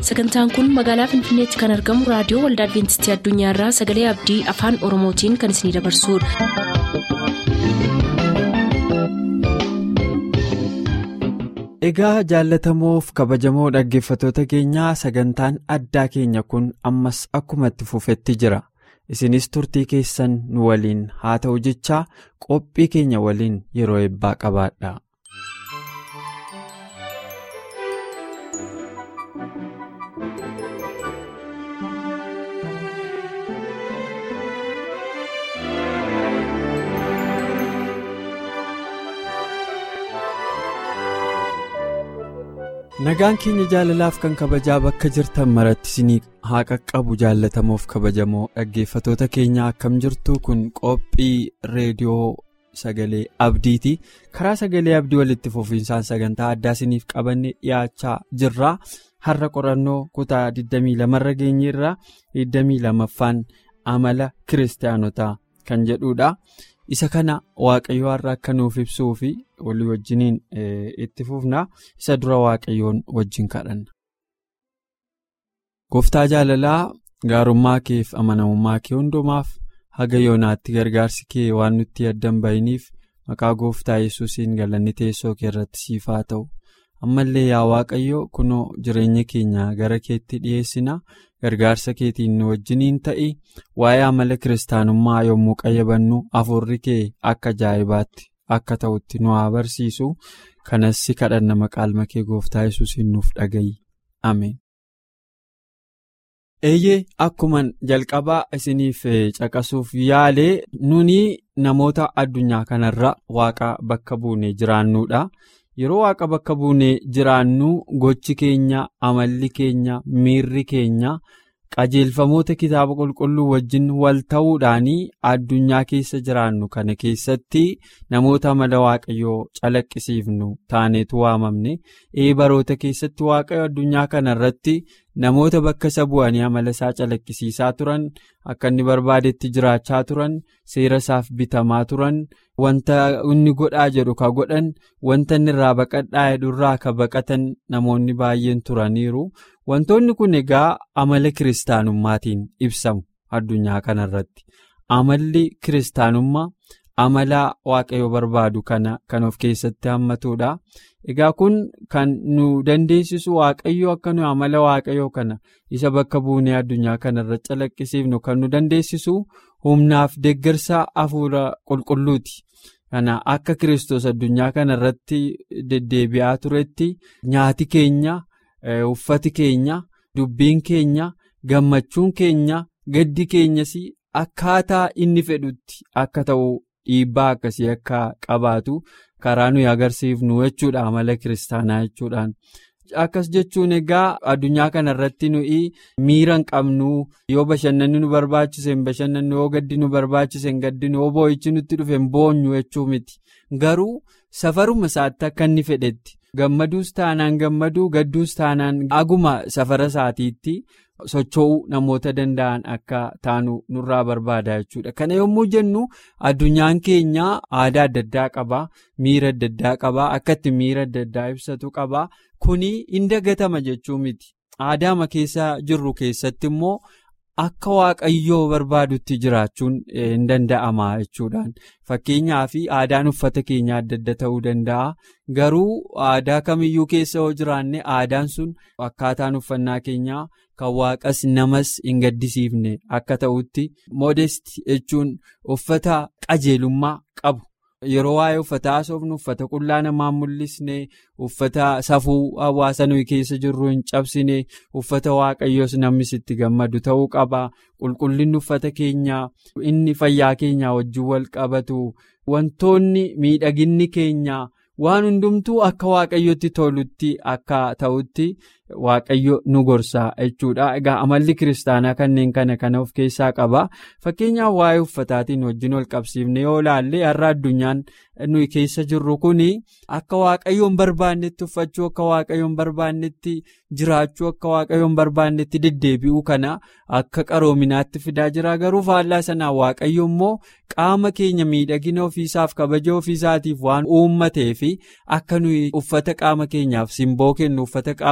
sagantaan kun magaalaa finfinneetti kan argamu raadiyoo waldaa adventistii addunyaarraa sagalee abdii afaan oromootiin kan isinidabarsudha. egaa jaallatamoof kabajamoo dhaggeeffatoota keenyaa sagantaan addaa keenya kun ammas akkuma itti fufetti jira isinis turtii keessan nu waliin haa ta'u jechaa qophii keenya waliin yeroo eebbaa qabaadha. nagaan keenya jaalalaaf kan kabajaa bakka jirtan maratti isinii haa qaqqabu jaallatamoof kabajamoo dhaggeeffatoota keenya akkam jirtu kun qophii reediyoo sagalee abdiiti karaa sagalee abdii walitti fufiinsaan sagantaa addaa isiniif qabanne dhiyaachaa jirra har'a qorannoo kutaa 22 irra geenyeerra 22ffaan amala kiristaanotaa kan jedhudha. isa kana waaqayyo har'a akka nuuf ibsuu fi walii wajjiniin itti fufna isa dura waaqayyoon wajjin kadhanna. gooftaa jaalalaa gaarummaa keef amanamummaa kee hundumaaf haga yoonaatti gargaarsi kee waan nutti addan bahiniif maqaa gooftaa yesuusiin galanni teessoo kee irratti siif haa ta'u ammallee yaa waaqayyo kunoo jireenya keenya gara keetti dhiyeessina. gargaarsa keetiin nu wajjiniin ta'i waa'ee amala kiristaanummaa yommuu qayyabannu hafuurri kee akka ajaa'ibaatti akka ta'utti nu haa barsiisu kanas si kadhanna maqaa kee gooftaa yesuusiin nuuf dhaga'i ameen. eeyyee akkuman jalqabaa isiniif caqasuuf yaalee nuni namoota addunyaa kanarra waaqa bakka buunee jiraannuudha. yeroo waaqa bakka buunee jiraannu gochi keenya amalli keenya miirri keenya qajeelfamoota kitaaba qulqulluu wajjin wal ta'uudhaan addunyaa keessa jiraannu kana keessatti namoota amala waaqayyoo calaqqisiifnu taaneetu waamamne ee baroota keessatti waaqayyo addunyaa kana irratti namoota bakka isa bu'anii amala isaa calaqqisiisaa turan akka inni barbaadetti jiraachaa turan seera isaaf bitamaa turan. wanta inni godhaa jedhu ka godhan wanta inni irraa baqadhaa jedhurraa ka baqatan namoonni baay'een turaniiru wantoonni kun egaa amala kiristaanummaatiin ibsamu addunyaa kanarratti amalli kiristaanummaa amala waaqayyo barbaadu kana kan of keessatti hammatudha egaa kun kan nu dandeessisu waaqayyo akka nu amala waaqayyo kana isa bakka buunee addunyaa kanarra calaqqisiifnu kan nu dandeessisu. humnaaf deeggarsa hafuura qulqulluuti kana akka kiristoos addunyaa kana irratti deddeebi'aa turetti nyaati keenya uffati keenya dubbiin keenya gammachuun keenya gaddi keenyas akkaataa inni fedhutti akka ta'u dhiibbaa akkasii akka qabaatu karaa nuyi agarsiifnu jechuudha amala kiristaanaa jechuudhaan. akkas jechuun egaa addunyaa kana irratti nuyi miira hin qabnu yoo bashannanni nu barbaachise hin bashannannu yoo gaddi nu barbaachise hin gaddinu yoo boo'ichi nutti dhufe hin boonyu jechuu miti garuu safaruma isaatti akka inni fedhetti gammaduus taanaan gammaduu gadduus taanaan aguma safara isaatiitti socho'uu namoota danda'an akka taanu nurraa barbaada jechuudha kana yommuu jennu addunyaan keenya aadaa adda addaa qaba miira adda addaa qaba akka itti miira adda addaa ibsatu qaba. kuni hin dagatama jechuu miti aadaama keessa jirru keessatti immoo akka waaqayyoo barbaadutti jiraachuun hin danda'ama jechuudhaan fakkeenyaaf aadaan uffata keenyaa adda adda ta'uu danda'a garuu aadaa kamiyyuu keessa yoo jiraanne aadaan sun akkaataan uffannaa keenyaa kan waaqas namas hin gaddisiifne akka ta'utti moodest jechuun uffata qajeelummaa qabu. yeroo waa'ee uffataa haasofnu uffata qullaa namaan mul'isne uffata safuu hawaasa nuyi keessa jirru hin cabsine uffata waaqayyoos namni itti gammadu ta'uu qaba qulqullinni uffata keenyaa inni fayyaa keenyaa wajjin wal qabatu wantoonni miidhaginni keenyaa waan hundumtuu akka waaqayyotti tolutti akka ta'utti waaqayyo nu gorsaa jechuudha egaa amalli kiristaanaa kanneen kana kana of keessaa qaba fakkeenyaaf waa'ee uffataatiin wajjin wal qabsiifne yoo ilaalle har'a addunyaan nuyi keessa jirru kun akka waaqayyoon barbaannetti uffachuu akka waaqayyoon barbaannetti jiraachuu akka waaqayyoon barbaannetti deddeebi'uu kana akka qaroominaatti fidaa jira garuu faallaa sanaan waaqayyo immoo qaama keenya miidhagina ofiisaaf kabaja ofiisaatiif waan uummatee fi akka nuyi uffata qaama keenyaaf simboo kennu uffata qaama keenyaaf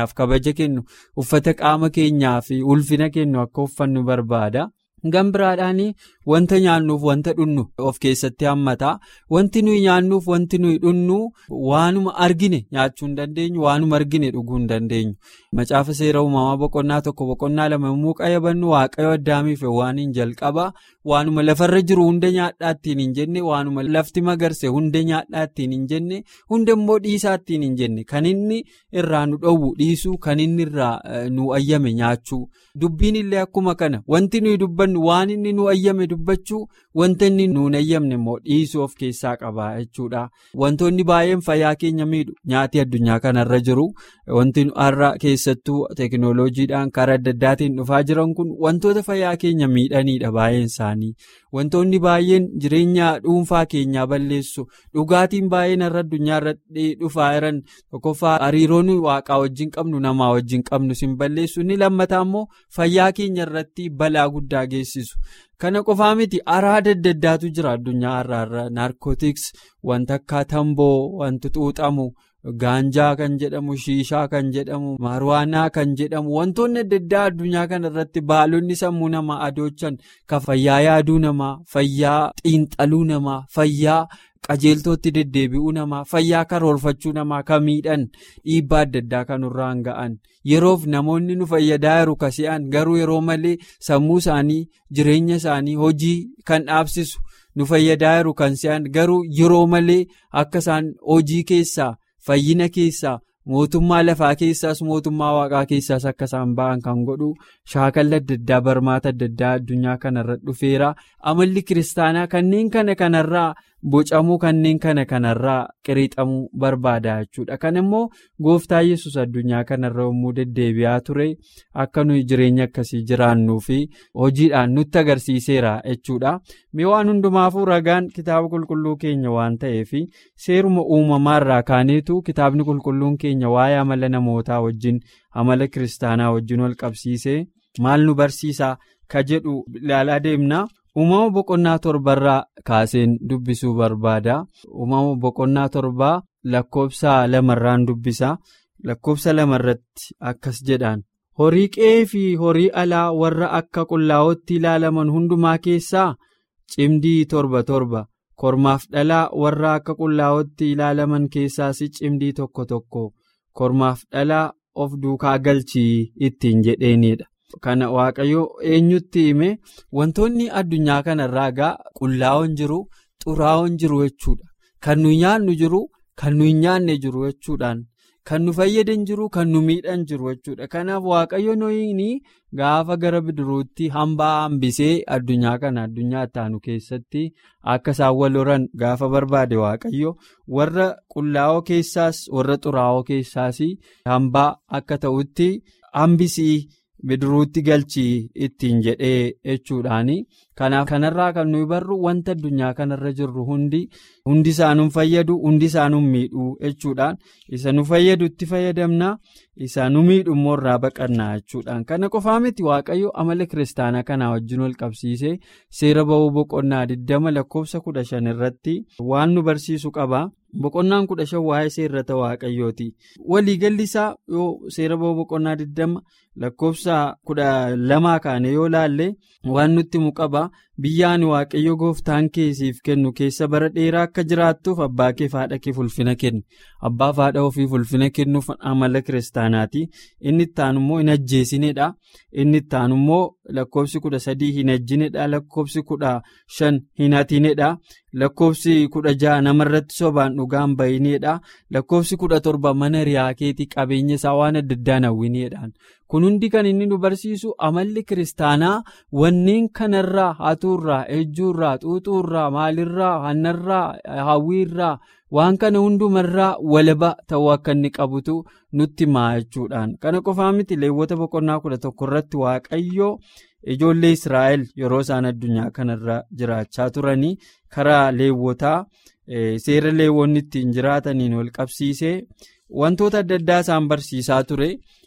keenyaaf kabaja kennu uffata qaama keenyaaf ulfina kennu akka uffannu barbaada. Gan biraadhaan wanta nyaannuuf wanta dhunnu of keessatti hammata. Wanti nuyi nyaannuuf wanti nuyi dhunnu waanuma argine nyaachuu hin dandeenyu waanuma argine dhuguu hin dandeenyu. Macaafa seera uumamaa boqonnaa tokko boqonnaa lama yommuu qayyabannu waaqayyo addaamiif waan hin jalqaba. Waanuma lafarra jiru hunda nyaadhaa ittiin hin jenne waanuma lafti magarse hunda nyaadhaa ittiin hin jenne hunda immoo dhiisaa ittiin hin jenne kan inni irraa nu dhowwu dhiisuu kan inni irraa nu ayyame nyaachuu dubbiin illee akkuma kana wanti nuyi dubbannu waan inni nu ayyame dubbachuu wanta inni nuun ayyamne immoo dhiisuu of keessaa qaba jechuudha. Wantoonni baay'een fayyaa keenya miidhu nyaati addunyaa kanarra jiru wanti har'a keessattuu teekinooloojiidhaan karaa adda addaatiin dhufaa jiran kun wantoota fayyaa keenya miidhaniidha baay'een isaanii. Wantoonni baay'een jireenya dhuunfaa keenyaa balleessu dhugaatiin baay'een har'a addunyaa irratti dhufaa jiran tokkoffaa hariiroon waaqaa wajjin qabnu namaa wajjin qabnu sin balleessu inni lammataa immoo fayyaa keenya irratti balaa guddaa geessisu. Kana qofaa miti araada adda addaatu jira addunyaa har'aarra naarkootiks wanta akka tamboo wanti xuuxamu. Gaanjaa kan jedhamu shiishaa kan jedhamu marwaanaa kan jedhamu wantoonni adda addaa addunyaa kana irratti baalonni sammuu namaa adoochan kan fayyaa yaaduu namaa fayyaa xiinxaluu namaa fayyaa qajeeltootti deddeebi'uu namaa fayyaa karoorfachuu namaa kan miidhan dhiibbaa adda addaa kan irraan ga'an yeroof namoonni nu fayyadaa jiru kasi'an garuu yeroo malee sammuu isaanii jireenya isaanii hojii kan dhaabsisu nu fayyadaa jiru kan si'an garuu yeroo malee akka isaan hojii keessaa. Fayyina keessaa mootummaa lafaa keessaas mootummaa waaqaa keessaas akka isaan ba'an kan godhu shaakala adda addaa barmaata adda addaa addunyaa kanarra dhufeera amalli kiristaanaa kanneen kana kanarraa bocamuu kanneen kana kanarraa qiriixamuu barbaada jechuudha kan immoo gooftaa yesus addunyaa kanarra yommuu deddeebi'aa ture akka nuyi jireenya akkasii jiraannuu fi hojiidhaan nutti agarsiiseera jechuudha mee waan hundumaafuu ragaan kitaaba qulqulluu keenya waan ta'eef seeruma uumamaarraa kaaneetu kitaabni qulqulluun keenya waa'ee amala namootaa wajjin amala kiristaanaa wajjin wal qabsiisee maal nu barsiisaa ka jedhu ilaalaa deemna. uumama boqonnaa torbarraa kaaseen dubbisuu barbaada uumama boqonnaa torbaa lakkoofsa lamarraan dubbisa lakkoofsa lamarratti akkas jedhaan horii qe'ee fi horii alaa warra akka qullaa'ootti ilaalaman hundumaa keessaa cimdii torba torba kormaaf dhalaa warra akka qullaa'ootti ilaalaman keessaas cimdii tokko tokko kormaaf dhalaa of duukaa galchii ittiin jedheenidha. Kana waaqayyo eenyutti hime wantoonni addunyaa kanarraa gaa qullaa'oon jiru xuraa'oon jiru jechuudha. Kan nu nyaannu jiru kan nu hin nyaanne jiru jechuudhaan kan nu fayyadan jiru kan nu miidhan jiru jechuudha. Kanaaf waaqayyo nooyini gaafa gara bidiruutti hambaa hambisee addunyaa kana addunyaa ittaanu keessatti akka isaan wal horan gaafa barbaade waaqayyo warra qullaa'oo keessaas warra xuraa'oo keessaas hambaa akka ta'utti hambisii. bidiruutti galchii ittiin jedhee jechuudhaani kanaaf kanarraa kan nuyi barru wanta addunyaa kanarra jirru hundi hundi isaanuun fayyadu hundi isaanuun miidhuu jechuudhaan isa nu fayyadu itti fayyadamna isa nu miidhu immoo irraa baqannaa jechuudhaan kana qofaa miti waaqayyo amala kiristaanaa kanaa wajjin wal qabsiisee seera ba'uu boqonnaa 20 lakkoofsa 15 irratti waan nu barsiisu qaba. Boqonnaan kudha shan waa'ee seerrata waaqayyooti. Waliigalli isaa yoo seera ba'uu boqonnaa 20 lakkoofsa kudha lamaa kaane yoo laalle waan nutti himu qaba. Biyyaan waaqayyo gooftaan keessiif kennu keessa bara dheeraa akka jiraattuuf abbaa kee fi haadha kee ulfina kenni. Abbaa fi haadha ofiif ulfina kennuuf amala kiristaanaati. Inni itti aanu immoo hin ajjeesinedha. Inni itti aanu immoo lakkoofsi kudha sadii hin ajjinedha. Lakkoofsi kudha shan hin hatinedha. Lakkoofsi kudha ja'a namarratti sobaan dhugaan bayinedha. Lakkoofsi kudha torba mana riyaa keetii qabeenya isaa waan adda addaan hawwinedhaan. Kun hundi kan inni nu barsiisu amalli kiristaanaa wanneen kanarraa hatuurraa, ejjuurraa, xuuxuurraa, maalirraa, hannarraa, hawwiirraa waan kana hundumarraa walaba ta'uu akka inni qabutu nutti himaa jechuudhaan. Kana qofaa miti leewwota boqonnaa kudha tokko irratti waaqayyoo ijoollee Israa'el yeroo isaan addunyaa kanarra jiraachaa turanii karaa leewwotaa seera leewwonni ittiin jiraataniin wal qabsiisee wantoota adda addaa isaan barsiisaa ture.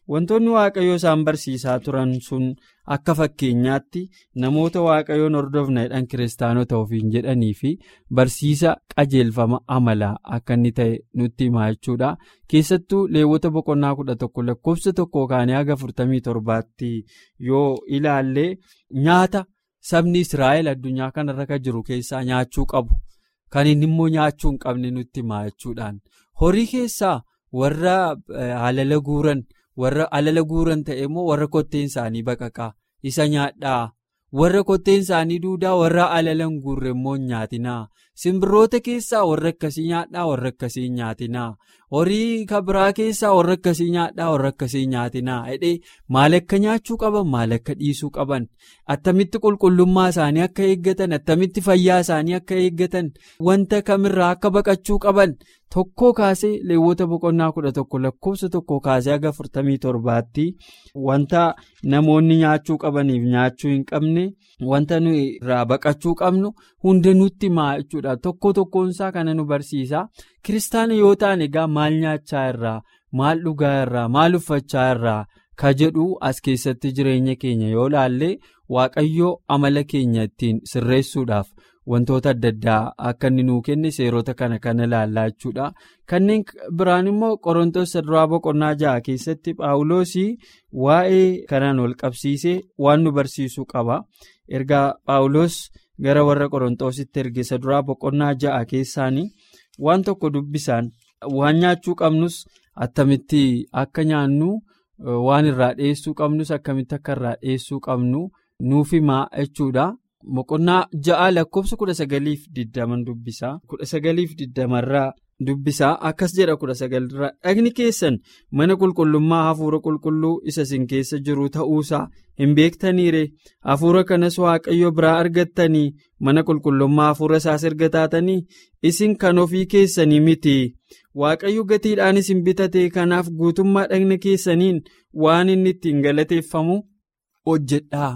wantoonni waaqayyoo isaan barsiisaa turan sun akka fakkeenyaatti namoota waaqayyoon hordofna jedhan kiristaanota ofiin jedhanii fi barsiisa qajeelfama amalaa akka inni ta'e nutti himaa jechuudha keessattuu leewwota boqonnaa kudha tokko lakkoofsa tokko kaanii haga afurtamii torbaatti yoo ilaalle nyaata sabni israa'el addunyaa kanarra kan jiru keessaa nyaachuu qabu kan inni immoo nyaachuu hin qabne nutti himaa jechuudhaan horii keessaa warra alala guuran. warra alala guuran ta'e immoo warra kotteen isaanii baqaqaa isa nyaadhaa warra kotteen isaanii duudaa warra alala hin guurre immoo hin nyaatinaa simbirroota keessaa warra akkasii nyaadhaa warra akkasii hin nyaatinaa horii kabiraa keessaa warra akkasii nyaadhaa warra akkasii hin nyaatinaa jedhee maal akka nyaachuu qaban maal akka dhiisuu qaban attamitti qulqullummaa isaanii akka eeggatan attamitti fayyaa isaanii akka eeggatan wanta kamirraa akka baqachuu qaban. Tokkoo kaasee leewwota boqonnaa kudha tokko lakkoofsa tokko kaasee haga afurtamii torbaatti wanta namoonni nyaachuu qabaniif nyaachuu hin qabne wanta nuyi irraa baqachuu qabnu hunda nutti himaa jechuudha tokko tokkoonsaa kana nu barsiisa kiristaana yoo ta'an egaa maal nyaachaa irraa maal dhugaa irraa maal uffachaa irraa ka jedhu as keessatti jireenya keenya yoo laalle waaqayyoo amala keenya ittiin sirreessuudhaaf. wantoota adda addaa akka inni nuu kenne seerota kana kana ilaallaa jechuudha kanneen biraan immoo qorontoos duraa boqonnaa ja'a keessatti paawuloosii waa'ee kanaan wal qabsiisee waan nu barsiisuu qaba ergaa paawuloos gara warra qorontoositti erge duraa boqonnaa ja'a keessaanii waan tokko dubbisaan waan nyaachuu qabnus attamitti akka nyaannu waan irraa dhiyeessuu qabnus akkamitti akka irraa dhiyeessuu qabnu nuuf himaa jechuudha. Boqonnaa ja'a lakkoofsa kudha sagaliif digdaman dubbisaa kudha sagaliif digdamarraa dubbisaa akkas jedha kudha sagalirraa dhagni keessan mana qulqullummaa hafuura qulqulluu isa isin keessa jiru ta'uusaa hin beektaniire hafuura kanas waaqayyo biraa argattanii mana qulqullummaa hafuura isaas erga taatanii isin kan ofii keessanii miti waaqayyo gatiidhaan isin bitate kanaaf guutummaa dhagna keessaniin waan inni ittiin galateeffamu hojjedhaa.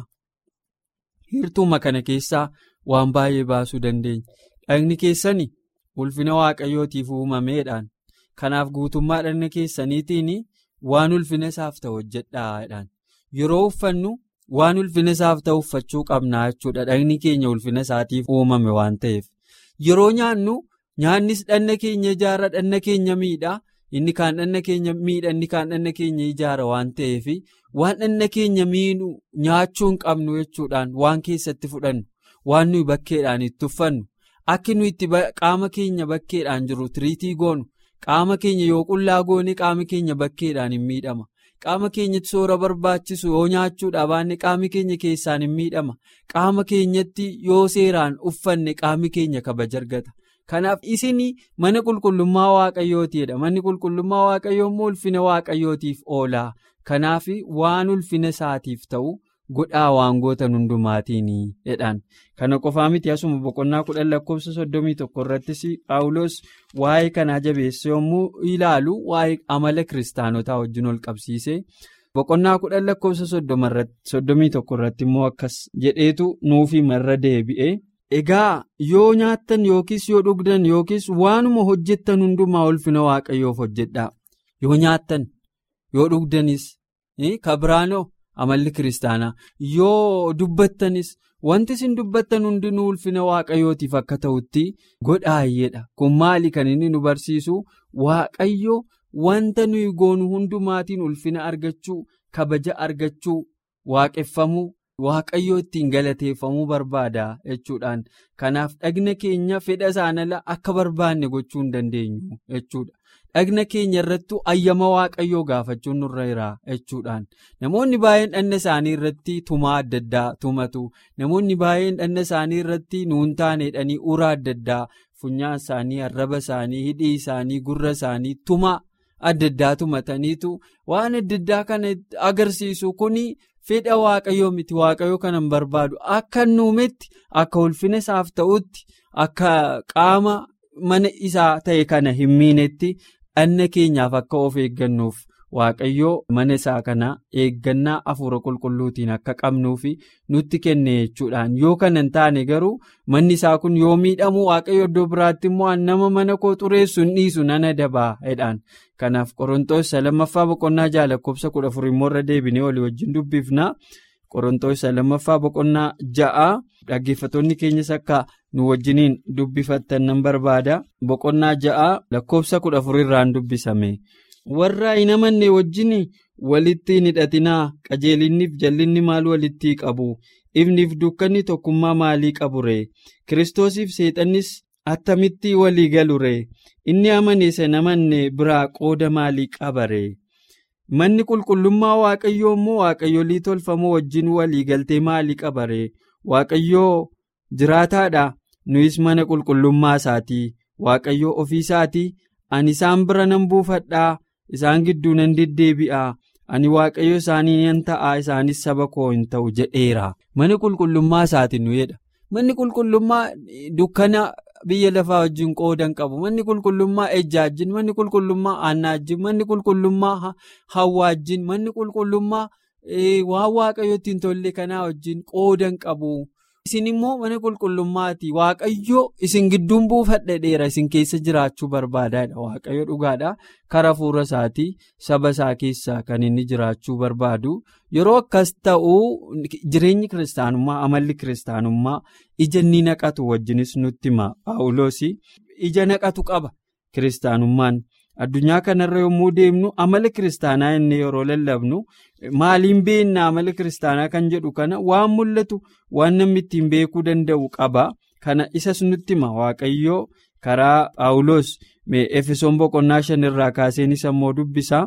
hirtuuma kana keessaa waan baay'ee baasuu dandeenya dhagni keessanii ulfina waaqayyootiif uumameedhaan kanaaf guutummaa dhagna keessaniitiin waan ulfina isaaf ta'u hojjedhaadhaan yeroo uffannu waan ulfina isaaf ta'u uffachuu qabnaa jechuudha dhagni keenya ulfina isaatiif uumame waan ta'eef yeroo nyaannu nyaannis dhagna keenya ijaara dhagna keenya miidha inni kaan dhagna keenya miidha inni kaan dhagna keenya ijaara waan ta'eef. waan dhagna keenya miidhu nyaachuu hin qabnu jechuudhaan waan keessatti fudhannu waan nuyi bakkeedhaan itti uffannu akka nuyi itti qaama keenya bakkeedhaan jiru tiriitii goonu qaama keenya yoo qullaa goone qaama keenya bakkeedhaan hin miidhama qaama keenyatti soora barbaachisu yoo nyaachuudha baanne qaami keenya keessaan hin miidhama qaama keenyatti yoo seeraan uffanne qaami keenya kabaja argata. Kanaaf isin mana qulqullummaa waaqayyootiidha manni qulqullummaa waaqayyoo immoo ulfina waaqayyootiif oola kanaaf waan ulfina isaatiif ta'u godhaa waan gootan hundumaatiin jedhaan kana qofaa miti asuma boqonnaa kudhan lakkoofsa soddomii tokko irrattis paawuloos waa'ee kanaa jabeesse yommuu ilaalu waa'ee amala kiristaanotaa wajjin ol qabsiise boqonnaa kudhan lakkoofsa soddomii tokko irratti immoo akkas jedheetu nuufi marra deebi'e. Egaa yoo nyaattan yookiis yoo dhugdan yookiis waanuma hojjettan hundumaa ulfina waaqayyoof hojjedhaa yoo nyaattan yoo dhugdanis kabiraanoo amalli kiristaanaa yoo dubbattanis wanti isin dubbattan hundinuu ulfina waaqayyootiif akka ta'utti godhaayyeedha kun maali kan inni nu barsiisu waaqayyo wanta nuyi goonu hundumaatiin ulfina argachuu kabaja argachuu waaqeffamuu. Waaqayyoo ittiin galateeffamuu barbaada jechuudhaan kanaaf dhagna keenya fedha isaan ala akka barbaanne gochuu hin dandeenyu jechuudha dhagna keenya irratti ayyama waaqayyoo gaafachuun nurra jira jechuudhaan namoonni baay'een dhagna isaanii irratti tumaa adda addaa tumatu namoonni baay'een dhagna isaanii irratti nuun taaneedhanii uraa adda addaa funyaan isaanii arraba isaanii hidhii isaanii gurra isaanii tumaa adda addaa tumataniitu waan adda addaa kana agarsiisu kuni. fedha waaqayyoo miti waaqayyoo kana hin barbaadu akka nuumetti akka ulfina isaaf ta'utti akka qaama mana isaa ta'e kana hin miinetti dhagna keenyaaf akka of eeggannuuf waaqayyoo mana isaa kana eeggannaa hafuura qulqulluutiin akka qabnuu fi nutti kenne jechuudhaan yoo kana hin taane garuu manni isaa kun yoo miidhamu waaqayyo iddoo biraatti immoo nama mana koo xureessu hin dhiisu nan adabaa jedhaan kanaaf qorontoos lammaffaa boqonnaa ja'a lakkoofsa kudha afur immoo irra deebinee walii wajjin dubbifna qorontoos lammaffaa boqonnaa ja'a dhaggeeffattoonni keenyas akka nu wajjiniin dubbifattan nan barbaada boqonnaa ja'a lakkoofsa kudha afur irraan dubbisame. warra hin amanne wajjin walitti hin hidhatinaa qajeelinniif jallinni maal walitti qabu ifniif dukkanni tokkummaa maalii qabu ree kiristoosiif seexannis attamitti walii galu ree inni amane san amanne biraa qooda maalii qaba ree manni qulqullummaa waaqayyoo immoo waaqayyolii tolfamoo wajjin walii galtee maalii qaba ree waaqayyoo jiraataadha nuyis mana qulqullummaa isaatii waaqayyoo ofiisaatii ani isaan bira nan buufadhaa. isaan gidduu nan deddeebi'a ani waaqayyo isaanii nan ta'a isaanis saba koo hin ta'u jedheera manni qulqullummaa isaati nu jedha manni qulqullummaa dukkana biyya lafaa wajjin qoodan qabu manni qulqullummaa ejjaajjin manni qulqullummaa aannaajjin manni qulqullummaa hawwaajjin manni qulqullummaa waan waaqayyo ittiin tolle kanaa wajjin qoodan qabu. isin immoo mana qulqullummaati waaqayyo isin gidduun buufadha dheera isin keessa jiraachuu barbaadaadha waaqayyo dhugaadha kara fuula isaatii saba isaa keessaa kan inni jiraachuu barbaadu yeroo akkas ta'u jireenyi kiristaanummaa amalli kiristaanummaa ija inni naqatu wajjinis nutti hima paawuloos ija naqatu qaba kiristaanummaan. addunyaa kanarra yommuu deemnu amala kiristaanaa inni yeroo lallabnu maaliin beekna amala kiristaanaa kan jedhu kana waan mul'atu waan namni ittiin beekuu danda'u qaba kana isas nutti hima waaqayyoo karaa paawuloos efesoon boqonnaa shan irraa kaaseen isa immoo dubbisaa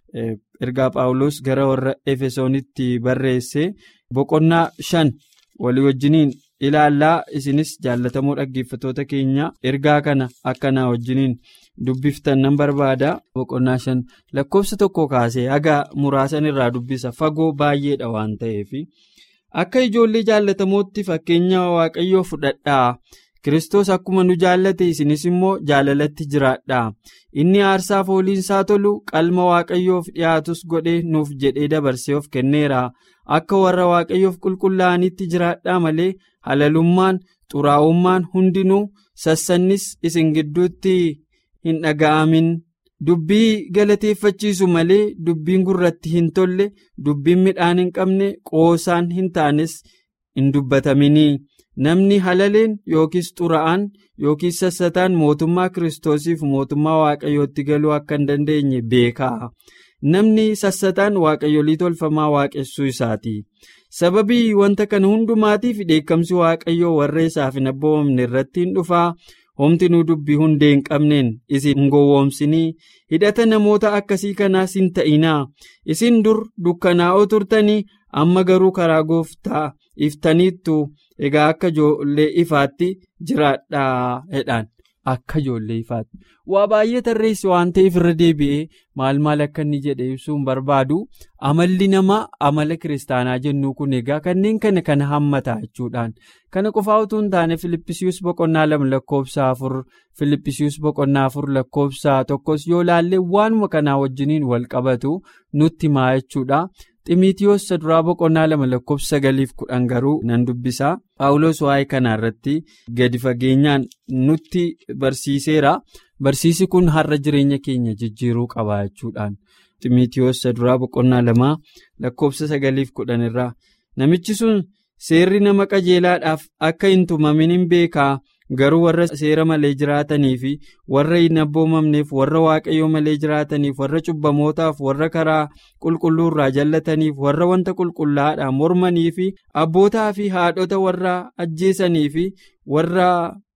ergaa paawuloos gara warra efesoonitti barreesse boqonnaa shan walii wajjiniin ilaallaa isinis jaallatamoo dhaggeeffatoota keenya ergaa kana akkanaa wajjiniin. dubbiftan nan barbaada boqonnaa shan lakkoofsa tokko kaasee haga muraasan irraa dubbisa fagoo baay'eedha waan ta'eef akka ijoollee jaallatamootti fakkeenya waaqayyoo fudhadhaa kiristoos akkuma nu jaallate isinis immoo jaalalatti jiraadhaa inni aarsaa fooliinsaa tolu qalma waaqayyoof dhiyaatus godhee nuuf jedhee dabarsee of kenneera akka warra waaqayyoof qulqullaa'anitti jiraadhaa malee halalummaan xuraa'ummaan hundinuu sassannis isin gidduutti. hin dhaga'amin dubbii galateeffachiisu malee dubbiin gurratti hin tolle dubbiin midhaan hin qabne qoosaan hin taanes hin dubbataminii namni halaleen yookiis xura'aan yookiis sassataan mootummaa kiristoosiif mootummaa waaqayyootti galuu akka hin dandeenye beekaa namni sassataan waaqayyolii tolfamaa waaqessuu isaati sababii wanta kana hundumaatiif dheekkamsi waaqayyoo warra isaaf hin abboomamne irratti hin dhufaa. homtinuu dubbii hundee hin qabneen isin hin gowwoomsinii hidhata namoota akkasii kanaas hin ta'inaa isin dur dukkanaa'oo turtanii amma garuu karaa gooftaa iftaniittu egaa akka ijoollee ifaatti jiraadhaa jedhaan akka ijoollee ifaatti waa baay'ee tarreessi waan ta'eef irra deebi'ee maal maal akka inni jedhe ibsuu hin barbaadu amalli namaa amala kiristaanaa jennuu kun egaa kanneen kana kana hammata jechuudhaan. kana qofaa utuu hin taane filippisius boqonnaa lama lakkoofsa afur filippisius boqonnaa afur lakkoofsa tokkos yoo laallee waanuma kanaa wajjiniin wal qabatu nutti himaa jechuudha ximiitiyoos saduraa boqonnaa lama lakkoofsa sagaliif kudhan garuu nan dubbisaa paawuloos waa'ee kanaa irratti gadi fageenyaan nutti barsiiseera barsiisi kun har'a jireenya keenya jijjiiruu qaba jechuudhaan ximiitiyoos saduraa boqonnaa lama lakkoofsa sagaliif kudhan irraa namichi sun. seerri nama qajeelaadhaaf akka hin tumamin hin beekaa garuu warra seera malee jiraatanii fi warra hin abboomamneef warra waaqayyoo malee jiraataniif warra cubbamootaaf warra karaa qulqulluu irraa jallataniif warra wanta qulqullaa'aadhaan mormanii fi abbootaa fi haadhota warra ajjeesanii fi warra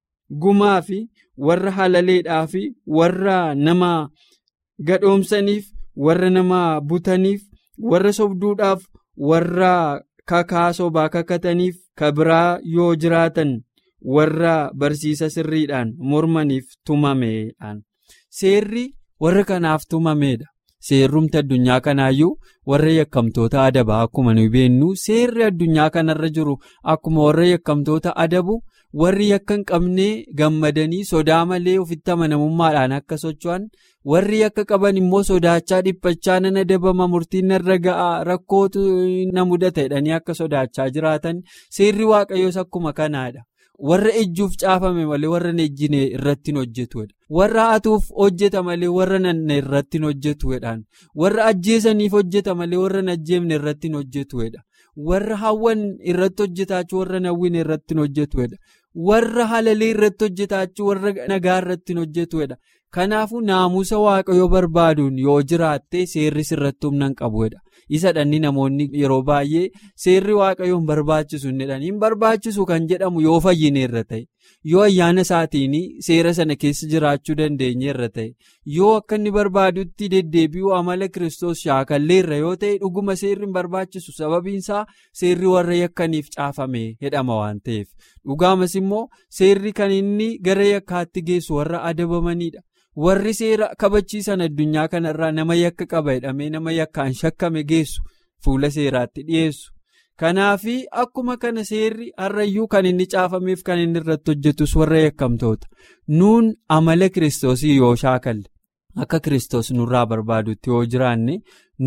gumaa fi warra halaleedhaa fi warra nama gadhoomsaniif warra nama butaniif warra sobduudhaaf warra. kakaa sobaa kakataniif ka biraa yoo jiraatan warra barsiisa sirriidhaan mormaniif tumameedhaan seerri warra kanaaf tumameedha seerrumti addunyaa kanaayyuu warra yakkamtoota adabaa akkuma nu beennu seerri addunyaa kanarra jiru akkuma warra yakkamtoota adabu warri yakka hin qabne gammadanii sodaa malee ofitti amanamummaadhaan akka socho'an warri yakka qaban immoo sodaachaa dhiphachaa nan adabama murtiin narra ga'a rakkootu na mudata jedhanii akka sodaachaa jiraatan seerri waaqayyoos akkuma kanaadha. warra ejjuuf caafame malee warra hin ejjine irratti hin hojjetuudha. warra hatuuf hojjeta malee warra nanne irratti hin hojjetuudha. warra ajjeesaniif hojjeta malee warra hin ajjeefne irratti hin hojjetuudha. warra hawwan irratti hojjetaachuu warra hawwine irratti hin hojjetuudha. warra halalee irratti hojjetaachuu warra nagaa irratti hin hojjetuudha. kanaafuu naamusa waaqayyoo barbaaduun yoo jiraatte seerri sirratti humna hin qabuudha. isa dhanni namoonni yeroo baay'ee seerri waaqayyoon barbaachisu hin barbaachisu kan jedhamu yoo fayyine irra ta'e yoo ayyaana isaatiin seera sana keessa jiraachuu dandeenye irra ta'e yoo akka inni barbaadutti deddeebi'uu amala kiristoos shaakallee irra yoo ta'e dhuguma seerri hin barbaachisu sababiinsaa seerri warra yakkaniif caafame jedhama waan ta'eef dhugaamas immoo seerri kan inni gara yakkaatti geessu warra adabamanidha. warri seera kabachiisan addunyaa kanarraa nama yakka qaba jedhamee nama yakkaan shakkame geessu fuula seeraatti dhiyeessu kanaafi akkuma kana seerri har'ayyuu kan inni caafameef kan inni irratti hojjetus warra yakkamtoota nuun amala kiristoosii yoo shaakalle akka kiristoos nurraa barbaadutti yoo jiraanne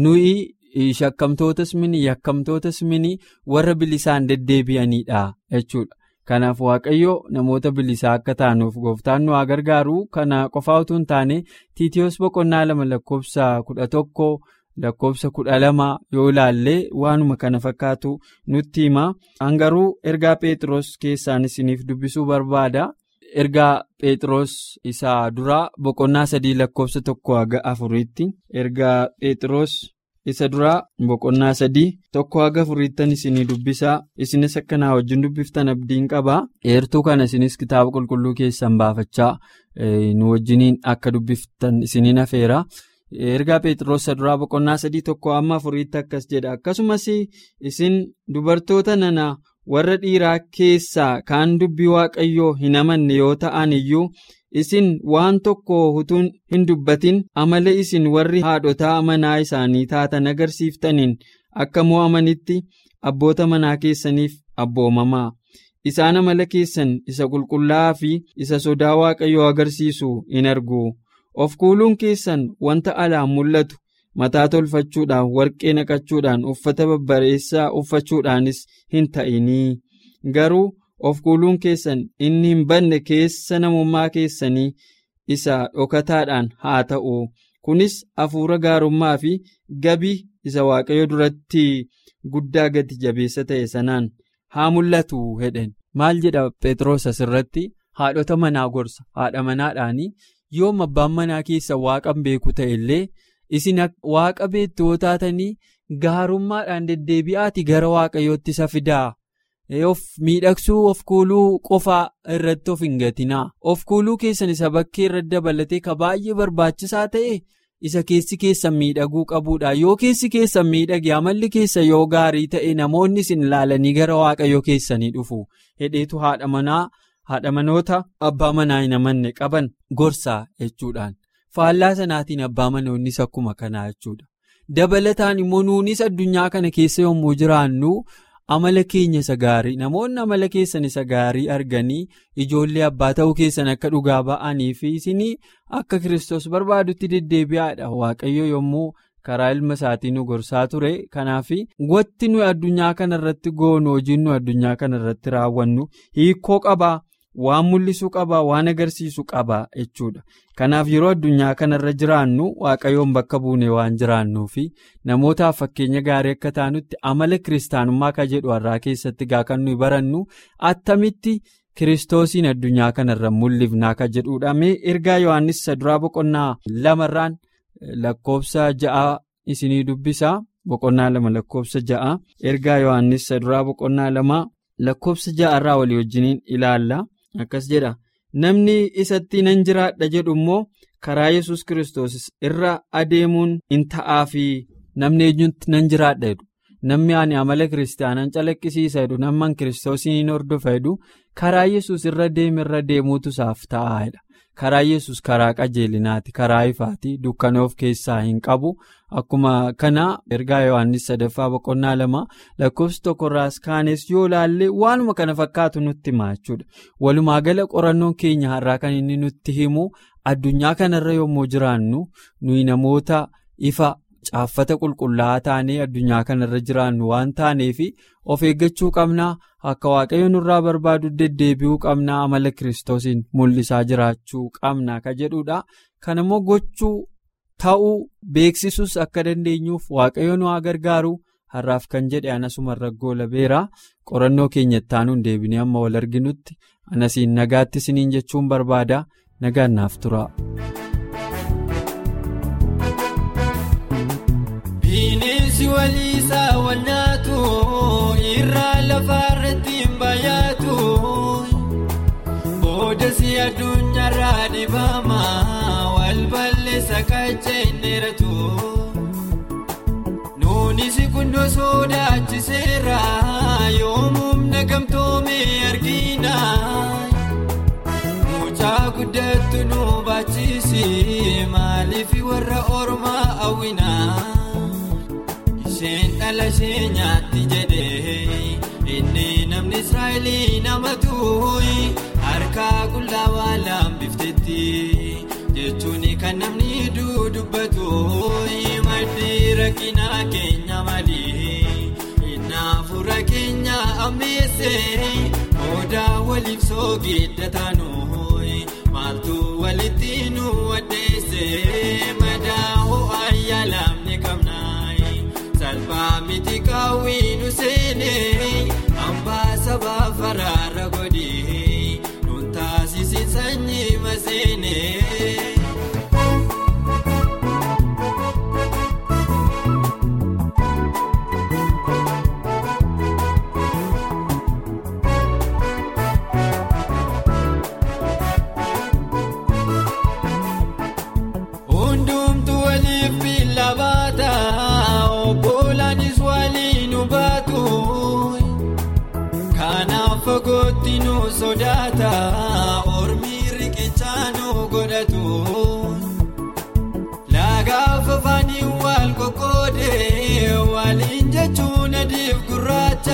nuyi shakkamtootas mini yakkamtootas mini warra bilisaan deddeebi'aniidha jechuudha. kanaaf waaqayyo namoota bilisaa akka taanuuf gooftaan nu haa gargaaru kana qofaa utuu hin taane tiitiyoos boqonnaa lama lakkoofsa kudha tokko lakkoofsa kudha lama yoo ilaalle waanuma kana fakkaatu nutti hima hangaruu ergaa pheexroos keessaan isiniif dubbisuu barbaada ergaa pheexroos isaa duraa boqonnaa sadii lakkoofsa tokko haga afuriitti ergaa pheexroos. isa duraa boqonnaa sadii tokko haga afuriittan isinii dubbisaa isinis akka naa wajjin dubbiftan abdiin qabaa eertuu kana isinis kitaaba qulqulluu keessan baafachaa nu wajjiniin akka dubbiftan isiniin afeera ergaa pheexroos isa duraa boqonnaa sadii tokko amma afuriitti akkas jedha akkasumas isin dubartoota nana warra dhiiraa keessaa kaan dubbii waaqayyoo hin amanne yoo ta'an iyyuu. isin waan tokko utuu hin dubbatin amala isin warri haadhotaa manaa isaanii taatan agarsiiftaniin akka mo'amanitti abboota manaa keessaniif abboomamaa isaan amala keessan isa qulqullaa'aa fi isa sodaa waaqayyoo agarsiisu hin argu of kuuluun keessan wanta alaan mul'atu mataa tolfachuudhaan warqee naqachuudhaan uffata babbareessaa uffachuudhaanis hin ta'inii garuu. of kuuluun keessan inni hin banne keessa namummaa keessanii isa dhokataadhaan haa ta'u kunis hafuura gaarummaa fi gabii isa waaqayyo duratti guddaa gati jabeessa ta'e sanaan haa mul'atu hedhen maal jedha phexros asirratti haadhota manaa gorsa haadha manaadhaanii yoom abbaan manaa keessa waaqan beeku ta'e illee isin waaqa beektu yoo taatanii gaarummaadhaan deddeebi'aati gara waaqayyootti isa fidaa. of miidhagsuu of kuuluu qofaa irratti of hin gatinaa of kuuluu keessan isa bakkee irratti dabalatee ka baay'ee barbaachisaa ta'e isa keessi keessan miidhaguu qabuudha yoo keessi keessan miidhage amalli keessa yoo gaarii ta'e namoonni isin ilaalanii gara waaqayyoo keessanii dhufu hedheetu haadha manaa haadha manoota abbaa manaa hin amanne qaban gorsaa jechuudhaan faallaa sanaatiin abbaa manoonnis akkuma kanaa jechuudha dabalataan immoo nuunis addunyaa kana keessa yommuu jiraannu. amala keenya isa gaarii namoonni amala keessan isa gaarii arganii ijoollee abbaa ta'uu keessan akka dhugaa ba'anii fi isinii akka kiristoos barbaadutti deddeebi'aadha waaqayyo yommuu karaa ilma isaatii nu gorsaa ture kanaaf wanti nuyi addunyaa kanarratti goonu hojiin nu addunyaa kanarratti raawwannu hiikoo qabaa waan mul'isuu qabaa waan agarsiisu qabaa jechuudha kanaaf yeroo addunyaa kanarra jiraannu waaqayyoon bakka buune waan jiraannuu fi namootaaf fakkeenya gaarii akka taanutti amala kiristaanummaa ka jedhu har'aa keessatti gaa kan nuyi barannu attamitti kiristoosiin addunyaa kanarra mul'ifnaa ka jedhudha mee ergaa yohaannis isa duraa boqonnaa lamarraan lakkoofsa ja'a isinii dubbisaa boqonnaa lama lakkoofsa ja'a ergaa yohaannis isa duraa boqonnaa lama lakkoofsa ja'arraa walii wajjiniin ilaalla. akkas jedha namni isatti nan jiraadha jedhu immoo karaa yesus kiristoos irra adeemuun hin ta'aa fi namni eenyutti nan jiraadha jedhu namni ani amala kiristaanaan calaqqisiisa jedhu namni kiristoosiin hin hordofa jedhu karaa yesus irra deeme irra deemuutu isaaf ta'aadha karaa yesus karaa qajeelinaati karaa ifaati dukkana of keessaa hin qabu akkuma kana ergaa yohaannis sadaffaa boqonnaa lama lakkoofsi tokkorraas kaanes yoo laallee waanuma kana fakkaatu nutti hima jechuudha walumaa gala qorannoon keenya har'aa kan inni nutti himu addunyaa kanarra yommuu jiraannu nuyi namoota ifa. Caaffata qulqullaa'aa taanee addunyaa kanarra jiraannu waan taaneef of eeggachuu qabnaa akka waaqayyo nurraa barbaadu deddeebi'uu qabnaa amala kiristoosiin mul'isaa jiraachuu qabna ka jedhudha. Kan immoo gochuu ta'uu beeksisuus akka dandeenyuuf waaqayyo nu haa gargaaru har'aaf kan jedhe anasuma raggoo labeera qorannoo keenya ittaanuun deebinee amma wal arginutti anasiin nagaatti isiniin jechuun barbaada nagaan naaf tura. Bineensi waliisaa wal nyaatu irraa lafarratti hin baay'atu boodasi addunyaarraa dhibama wal balleessa kacha hin dheeratu nuunis kundoo sodaachiseera yoomumna gamtoome argina mucaa guddattu nu baachisi maaliif warra ormaa hawwina. Isheen dhala ishee nyaatti jedhee inni namni Israa'elii nama tuuyi harkaa qullaa waan lambiftetti jechuun kan namni dudubbatu maddi rakkina keenya malee naafura keenya ammeessee odaa waliif soogiddataanu maaltu walitti nu waddeessee madaa ho'aa lamni qabna. Salphaa miti kaawwiinu seenee hambaa sabaa faraarra godhee nuun taasisi sanyii maseenee. Hundumtu waliif billa baata. Obbolaanis waliin baatu kanaaf fagootti nu sodaata ormi riqichaa nu godhatu laagaaf afaanii wal qoqqoodee waliin jechuun adiif gurraacha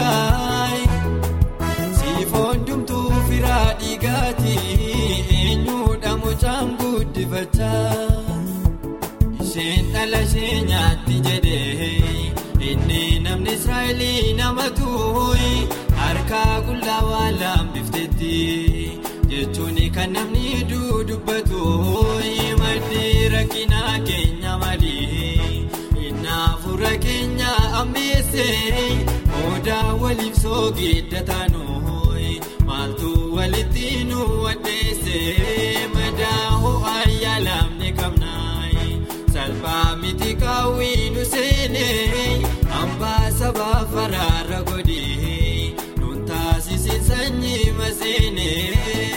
siifoon dumtuu firaa dhiigaati eenyuudha mucaan guddifachaa. Isheen dhala ishee nyaatti jedhee inni namni Israa'elii nama tuuyi harkaa qullaa waan lambiftetti jechuun kan namni dudubbatu maddi rakkina keenya malee naafura keenya ammeessee odaa waliif soogiddataanu maaltu walitti nu waddeessee madaa ho'aa lamni qabna. Salphaa miti kaawwiinu seenee hambaa sabaa faraarra godhee nuun taasisi sanyii maseenee.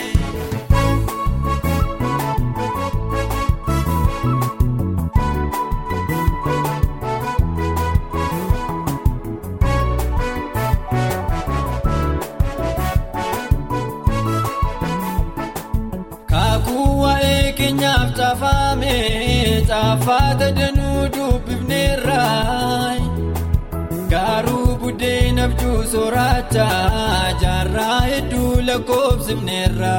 keenyaaf caafame caafaata danuu dubbifneerra garuu buddeenaaf juusoraacha jaarraa hedduu lakkoofsifneerra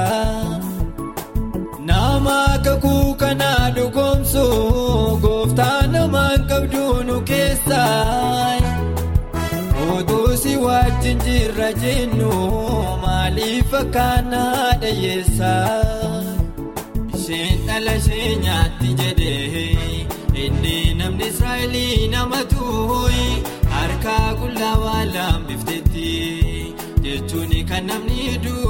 nama kakuu kanaa dhugoomsu gooftaa namaan qabdu nu keessa utuu si wajjin jirra jennu maaliif akkanaa dhayyeessa. Isheen dhala ishee nyaatti jedhee inni namni Israa'elii nama tuuyi harkaa qullaa waan lambiftetti jechuun kan namni duu.